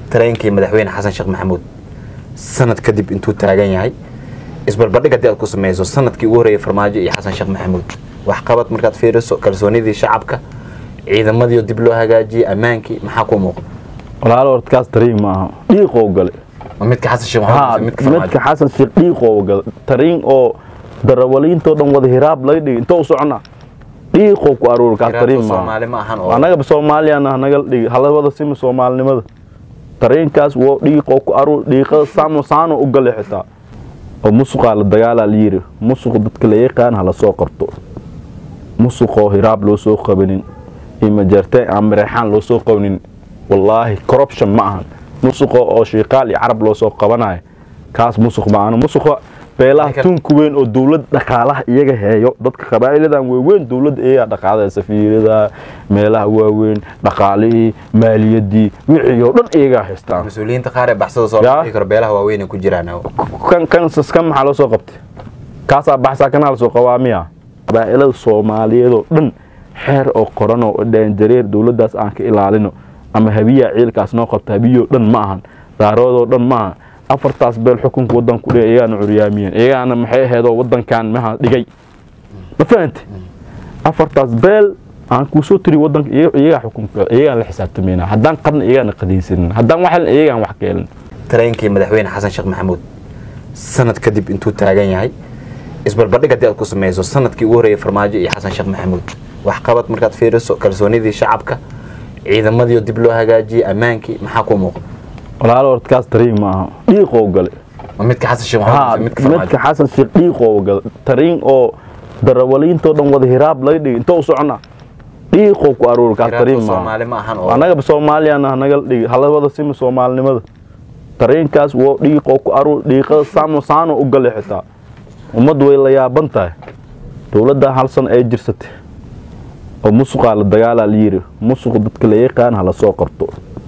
tareenkii madaxweyne xasan sheekh maxamuud sanad kadib intuu taagan yahay isbarbardhig haddii aad ku sameyso sanadkii ugu horreeyay farmaajo iyo xasan sheekh maxamuud waxqabad markaad fiiriso kalsoonidii shacabka ciidamadii dib loo hagaajiyey ammaankii maxaa ku muuqda walaalo horta kaas tariin ma aha dhiiqoo gale ma midka xasan sheekh haa maxamuud mise midka midka farmaajo xasan sheekh dhiiqoo gale tariin oo darawaliintoo dhan wada hiraab laga dhigi intoo u socona dhiiqoo ku aruuri kaas Hiraabta tariin ma aha soomaali ma ahan oo anagaba soomaaliyana hanaga dhigi halawada sima soomaalinimada tariinkaas wo dhiiqoo ku aruur dhiiqada saamo saano u gale xitaa oo musuqaa la dagaalaa la yiri musuq dadka la yaqaan hala soo qabto musuqoo hiraab loo soo qabanin iyo majeerteen aan mareexaan loo soo qabanin wallaahi corruption ma ahan musuqo oo shiiqaal iyo carab loo soo qabanayo kaas musuq ma ahan musuqa beelaha Ninkan- tunku weyn oo dowlad dhaqaalaha iyaga heeyo dadka qabaa'iladan waaweyn dowladda iyagaa dhaqaada safiirada meelaha waaweyn dhaqaalihii maaliyadii wixii oo dhan iyagaa haystaan mas-uuliyiinta qaar ee baxsada soo Yaa. bixi karo beelaha waaweyn ay ku jiraan kan kan kan maxaa loo soo qabtay kaasaa baxsaa kanaa lasoo qabaa miya qabaa'ilada soomaaliyeed oo dhan xeer oo qoran oo dhaanjareer dowladdaas aan ka ilaalino ama habiyaa ciilkaas noo qabta habiyoo dhan ma ahan daaroodoo dhan ma ahan afartaas beel xukunka waddanka ku dhigay iyagaana curyaamiyeen iyagaana maxay ahaydoo waddankan maha dhigay ma fahante afartaas beel aan kuusoo tiri waddanka iyaga- iyagaa xukunka iyagaan la xisaabtamayna haddaan qarna iyagaana qadaysanin haddaan wax helin iyagaan wax ka helin tareenkii madaxweyne xasan sheekh maxamuud sanad kadib intuu taagan yahay isbarbardhig haddii aad ku sameyso sanadkii ugu horreeyay farmaajo iyo xasan sheekh maxamuud waxqabad markaad fiiriso kalsoonidii shacabka ciidamadii dib loo hagaajiyey ammaankii maxaa ku muuqda walaalo horta kaas tariin ma aha dhiiqoo gale ma midka xasan sheekh haa maxamuud mise midka farmaajo midka xasan sheekh dhiiqoo gale tariin oo darawaliintoo dhan wada hiraab laga dhigi intoo u socona dhiiqoo ku aruuri kaas Hiraabta tariin ma aha soomaali ma ahan oo anagaba soomaaliyana hanaga dhigi halawada sima soomaalinimada tariinkaas wo dhiiqoo ku aruur dhiiqada saamo saano u gale xitaa ummaddu way la yaaban tahay dowladda hal san ay jirsatay oo musuqaa la dagaalaa la yiri musuq dadka la yaqaan hala soo qabto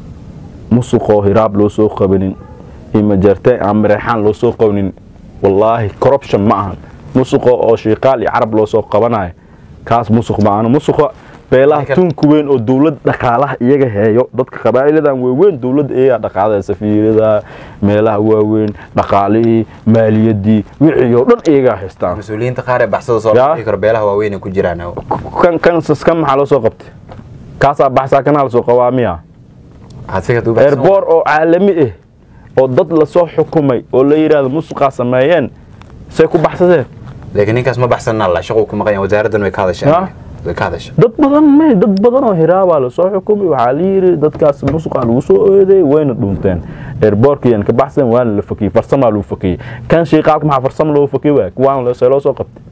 musuqoo hiraab loo soo qabanin iyo majeerteen aan mareexaan loo soo qabanin wallaahi corruption ma ahan musuqo oo shiiqaal iyo carab loo soo qabanayo kaas musuq ma ahan musuqa beelaha Ninkan- tunku weyn oo dowlad dhaqaalaha iyaga heeyo dadka qabaa'iladan waaweyn dowladda iyagaa dhaqaada safiirada meelaha waaweyn dhaqaalihii maaliyadii wixii oo dhan iyagaa haystaan mas-uuliyiinta qaar ee baxsada soo Yaa. bixi karo beelaha waaweyn ay ku jiraan kan kan kan maxaa loo soo qabtay kaasaa baxsaa kanaa lasoo qabaa miya Waxaad fikirka u baxsan eerboor oo caalami ah oo dad lasoo xukumay oo la yidhaahdo musuqaa sameeyeen say ku baxsadeen laakiin ninkaas ma baxsanna la shaqo ku maqan yahay wasaaraddan way ka Yaa. hadashaa way ka hadashaa dad badan me dad badan oo hiraabaa lasoo xukumay waxaa la yidhi dadkaas musuqaa lagu soo ooday wayna dhunteen eerboorkiyan ka baxsan waana la fakiyey farsamaa lagu fakiyey kan shiiqaalka maxaa farsamo loogu fakiyey waay kuwaan see loo soo qabtay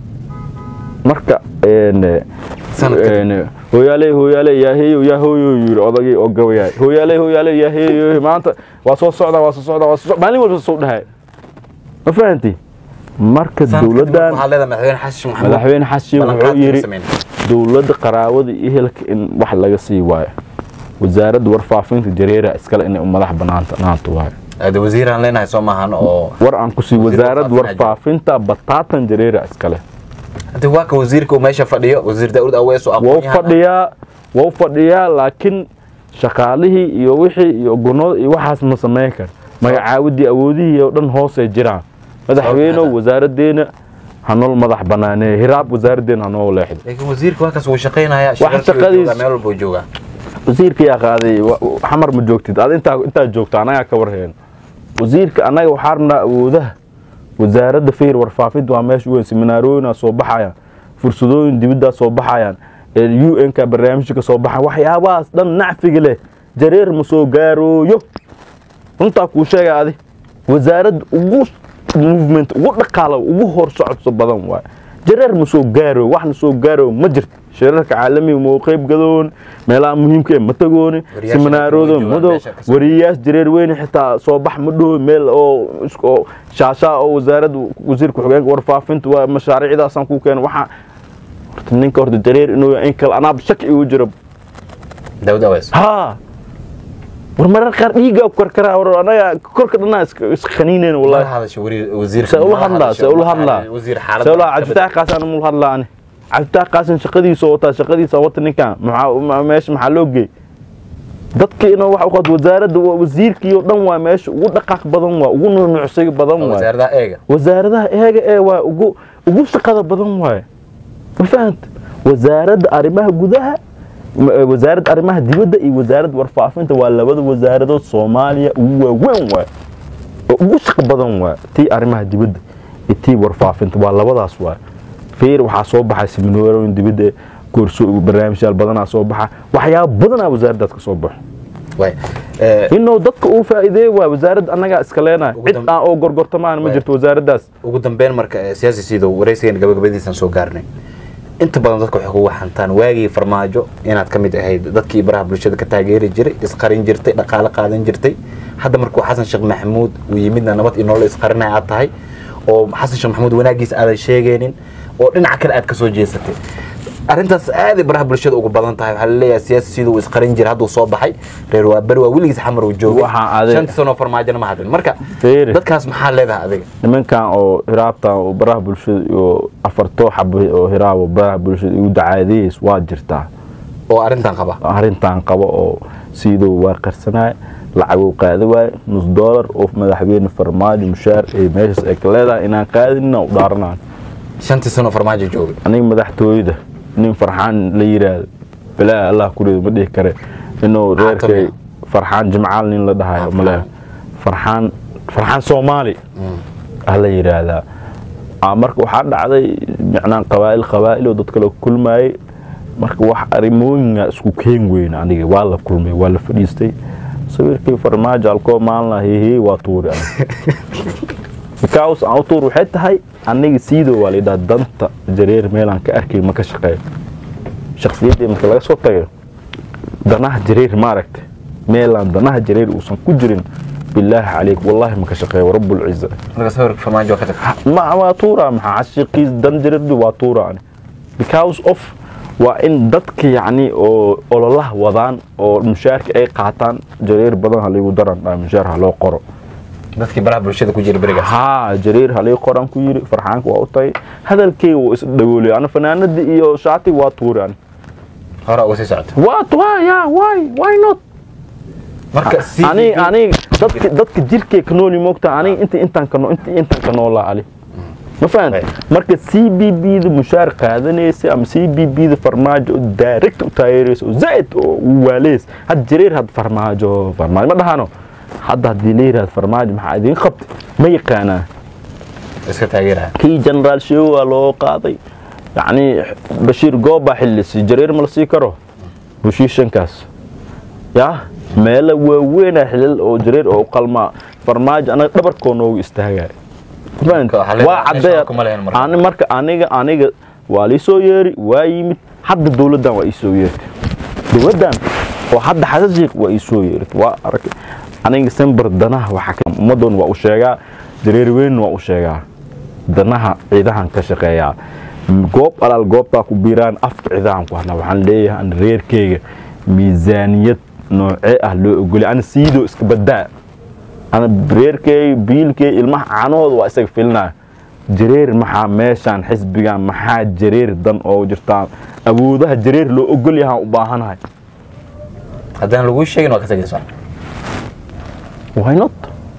marka een, Sanad kadib. een, hooyaale hooyaale yaaheeyo yaahooyo yiri odagii oo gabayaay hooyaale hooyaale yaaheeyo maanta waa soo socdaa waa soo socdaa waa soo socdaa maalin walba soo dhahay ma fahanti marka Sanad kadib dowladdan waxaa leedahay madaxweyne xasan sheekh maxamuud madaxweyne xashi wuxuu ballanqaadkii ma yiri sameyn. dowladda qaraabada iyo ehelka in wax laga sii waayo wasaaradda warfaafinta jareera iskale inay u madax banaanta naanta waayo Hada wasiiraan leenahay soo maahan oo war aan ku sii Wasiir wasaaradda warfaafinta warfaafinta bataatan jareera iskale hadda waa ka wasiirka uu meesha fadhiyo wasiir daawud awees oo wou aqoon-yahan ah. fadhiyaa wou fadhiyaa laakiin shaqaalihii iyo wixii iyo gunada iyo waxaas ma sameyn kar magacaawadii awoodihii oo dhan hoosay jiraan madaxweynow Sababta? wasaaraddeena hanol madax banaaneeye hiraab wasaaraddeena hanoo leexdo laakiin wasiirka waa kaas wuu shaqaynayaa Wax shaqadiisa wuu shaqadiis- joogaa, meel walba wuu joogaa wasiirka yaa qaaday wa- xamar ma joogtid ad intaa intaa joogta anagaa ka warheen wasiirka annaga waxaa rabnaa awoodaha wasaaradda fihir warfaafinta waa meesha weyn seminaarooyinaa soo baxayaan fursadooyin dibiddaa soo baxayaan u n ka barnaamijka ka soo baxaya waxyaabahaas dhan nacfiga leh jareer ma soo gaarooyo runtaa kuu sheega adi wasaaradda ugu movement ugu dhaqaala ugu hor socodso badan waay jareer ma soo gaarooyo waxna soo gaarooyo ma jirto shirarka caalamiga ma u qayb gadoon meelaha muhiimka ee ma tagooni Wariyaasha seminaarooda dadka way joogaan madow meesha ka soo- wariyayaas jareer weyne xitaa soo bax ma dhaho meel oo is- oo shaashaa oo wasaaradda wasiirka xogeenka warfaafinta waa mashaariicdaasaan ku keena waxaa horta ninka horta jareer inuu yahay in kale anaaba shaki igu jiro daawud awees ها war marar qaar dhiiga ku karkaraa war anaga korka dhanaa iskhaniineen mala wallahi hadasha wari- wasiirka se ula mala hadlaa hadasha, se ula waxaa hadlaa wasiir se xaaladda ula ka bad- cabditax qaasan mul hadlaa ani cabditax qaasan shaqadiisa wataa shaqadiisa wata ninkan maxaa ma- meesha maxaa loo geey dadka inuu wax u qaado wasaaradda waa wasiirkii oo dhan waa meesha ugu dhaqaaq badan waa ugu nunucsiga badan waa wasaaradaha eega wasaaradaha eega ee waa ugu ugu shaqada badan waaye ma fahanta wasaaradda arrimaha gudaha ma- eh, wasaaradda arrimaha dibadda iyo wasaaradda warfaafinta waa labada wasaaradood soomaaliya ugu waaweyn waaye oo ugu shaqo badan waaye tii arrimaha dibadda iyo tii warfaafinta waa labadaas waaye feer waxaa soo baxay seminaarooyin dibadda eh, koorso barnaamijyaal badanaa soo baxa waxyaaba badanaa wasaaraddaas ka soo baxo waay Eh, inuu dadka uu faa'iideey waa wasaaradda annagaa iska leenahay Ugu cid dambe- aan oo gorgortamaan ma Waay. jirto wasaaraddaas ugu dambeyn marka eh, siyaasi siidow waraysigeena gabagabadiisaan soo gaarnay inta badan dadka waxay kugu xantaan waagii farmaajo inaad ka mid ahayd dadkii baraha bulshada ka taageeri jiray isqarin jirtay dhaqaale qaadan jirtay hadda markuu xasan sheekh maxamuud uu yimidna nabad iyo nolol isqarinaya aad tahay oo xasan sheekh maxamuud wanaagiisa aadan sheegaynin oo dhinaca kale aad ka soo jeesatay arrintaas aaday baraha bulshada ugu badan tahay waxaa laleeyahay siyaasi siduu isqarin jiray hadduu soo baxay reer waa beri waa weligiis xamar uu joogay Waxaa adeeg- shantii sanoo farmaajona ma hadlin marka Feere. dadkaas maxaa leedahay adiga nimankan oo hiraabtan oo baraha bulshada iyo afartoo xabo oo hiraabo baraha bulshada igu dacaadayeys waa jirtaa oo arrintan qaba arrintan qabo oo sidoo waa qarsanaya lacaguu qaadi waaye nus doolar oo madaxweyne farmaajo mushaar ee meeshaas ay ka leedahay inaan qaadinna u dhaaranaan shantii sanoo farmaajo joogay aniga madaxtooyada nin farxaan la yiraahdo balaa allah kurido ma dhihi kare inuu reerkay farxaan jimcaal nin la dhahayo male farxaan farxaan soomaali ah la yiraahdaa Ah, marka waxaa dhacday micnaa qabaa'il qabaa'il oo dad kale kulmayay marka wax arrimooyinga isku keen weyn aniga waa la kulmay waa la fadhiistay sawirkii farmaajo alkoo maalna hehe waa tuuri aniga because aan u tuur waxay tahay aniga siidoo waa layidhaha danta jareer meelaan ka arkay ma ka shaqeeyo shakhsiyaddii marka laga soo tago danaha jareer maaragta meelaan danaha jareer uusan ku jirin bilaahi calayk wallaahi ma ka shaqeeyo rabbulciza marka sawirka farmaajo waa ka tagtay ma waa tuura maxaa cashiqiis dan jareerdu waa tuura ani because of waa in dadka yacni oo ololaha wadaan oo mushaarka ay qaataan jareer badan haligu daran dhaa mushaar ha loo qoro dadkii baraha bulshada ku jira berigaas haa jareer halii qoran ku yiri farxaanka waa u tahay hadalkeyga wuu is dhagoolay ana fanaanadii iyo shaatiga waa tuuri ani hore uga sii socota waa tuwa ya why why not marka si ani ani dadka dadka jirkay ka nool moogta ani inta intaan ka nool inta intaan ka noolaa ali ma fahant Right. marka c b b da mushaar qaadanaysa ama c b b da farmaajo oo direct u taageeraysa oo zaid oo u waaleys had jareer had farmaajo farmaajo ma dhahano hadda haddii la yidhahdo farmaajo maxaa idiin qabtay ma yaqaanaa iska taageeraya kii generaal sheego waa loo qaaday yacni bashiir goobbaa xillisi jareer ma la sii karo bushiishankaas yaa meelo waaweynaa xilal oo jareer oo u qalmaa farmaajo anaga dhabarkoo noogu istaagaya Marka waxaa leedahay waa meesha caddeeya kuma lehin marka. ani marka aniga aniga waa liisoo yeeri waa yimid hadda dowladdan waa iisoo yeertay dowladdan oo hadda xasasiiq waa iisoo yeertay waa arag aniga sember danaha waxaa ka ummaddoon waa u sheegaa jareer weyn waa u sheegaa danaha ciidahan ka shaqeeyaa goob alaal goobtaa ku biiraan afka ciidahan ku hadna waxaan leeyahay an reerkeyga miisaaniyad noocee ah loo ogolay ana siidoo iska badaa ana reerkey biilkey ilmaha caanahooda waa isaga filinaya jareer maxaa meeshaan xisbigan maxaa jareer dan oo jirtaa awoodaha jareer loo ogol yahaan u baahanahay haddaan laguu sheegin waa ka tagaysaa why not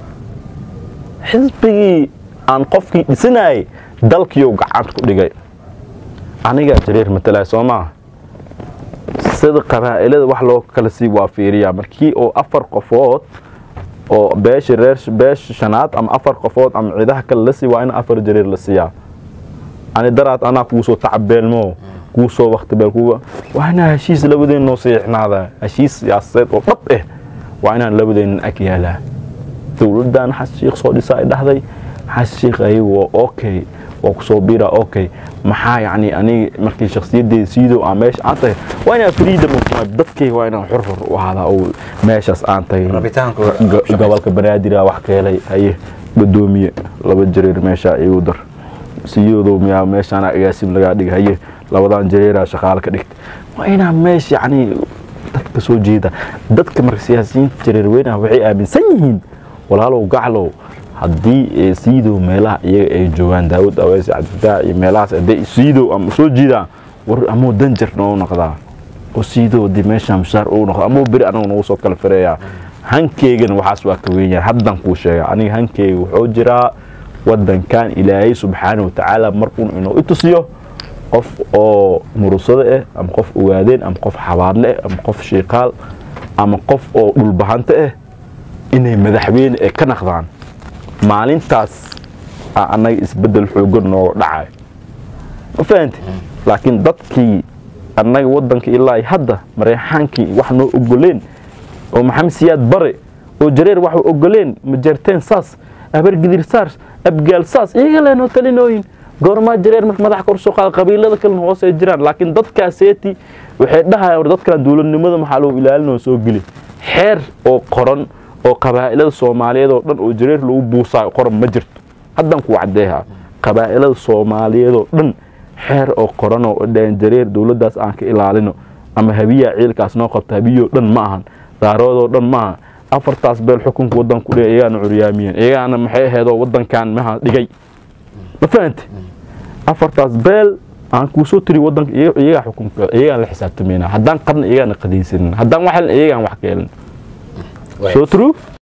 xisbigii aan qofkii dhisanayay dalkiiou gacanta ku dhigay anigaa jareer matalaya soo maaha sida qabaa'ilada wax loo kala sii waa fiiriyaa markii oo afar qofood oo beesha reer beesha shanaad ama afar qofood ama ciidaha kale la sii waa in afar jareer la siiyaa ani daraad anaa kuu soo tacabeelmo kuu soo wakti beel kuga waa inaa heshiis labadeen noo siixnaada heshiis siyaasadeed oo dhab ah waa inaan labadeennan ag yaalaa dowladdan xas shiikh soo dhisa ay dhahday xas shiikh ayagu waa okay waa kusoo biira okay maxaa yacni aniga markii shakhsiyaddeeda siidow aan meesha aan tahay waa inaan freedom of my dadkayga waa inaan xurxur u ahaadaa oo meeshaas aan tahay rabitaanku Go- gobolka banaadir wax ka helay haye gudoomiye laba jareer meesha igu dar siyoodow miyaa meeshaan agaasim lagaa dhigay haye labadan jareeraa shaqaale ka dhigtay waa inaa meesha yacni dadka soo jeeda dadka marka siyaasiyiinta jareer weynaha waxay aaminsan yihiin walaalow gaclow haddii ee siidow meelaha iyaga ay joogaan daawud aweys cabdifataax iyo meelahaas hadday siidow ama soo jiidaan war amoo danjar noo noqdaa oo siidoodii meeshaan mushaar uu noqdo ama beri anagu nagu soo kala fireeyaa hankeygana waxaas waa ka weyn yahay haddaan kuu sheega aniga hankeyga wuxuu jiraa wadankan ilaahay subxaana watacaala markuun inuu i tusiyo qof oo murusado ah ama qof ogaadeen ama qof xabaadle ah ama qof shiiqaal ama qof oo dhulbahante ah inay madaxweyne ee ka naqdaan maalintaas aa annaga isbeddel xoogan nooga dhacayo ma fahanti laakiin dadkii annaga waddanka ilaa iyo hadda mareexaankii wax noo ogoleen oo maxamed siyaad bare oo jareer wax ogoleen majeerteen saas abargidir saas abgaal saas iyaga leenoo talinooyin goormaa jareer marka madax kor soo qaada qabiilada kalena hoos ay jiraan laakiin dadkaaseeti waxay dhahayaan war dadkan dowladnimada maxaa loo ilaalinoo soo geli xeer oo qoran oo qabaa'ilada soomaaliyeed oo dhan oo jareer lagu buusaayo qoran ma jirto haddaan ku caddeeha qabaa'ilada soomaaliyeed oo dhan xeer oo qoran oo dhaheen jareer dowladdaas aan ka ilaalino ama habiyaa ciilkaas noo qabta habiyoo dhan ma ahan daaroodoo dhan ma aha afartaas beel xukunka waddanku dhe iyagaana curyaamiyeen iyagaana maxay ahaydoo waddankan maha dhigay ma fahante afartaas beel aan kuusoo tiri wadanka iyagaa xukunka iyagaan la xisaabtamayna haddaan qadna iyagaana qadaysanin haddaan waxelin iyagaan wax ka helin so true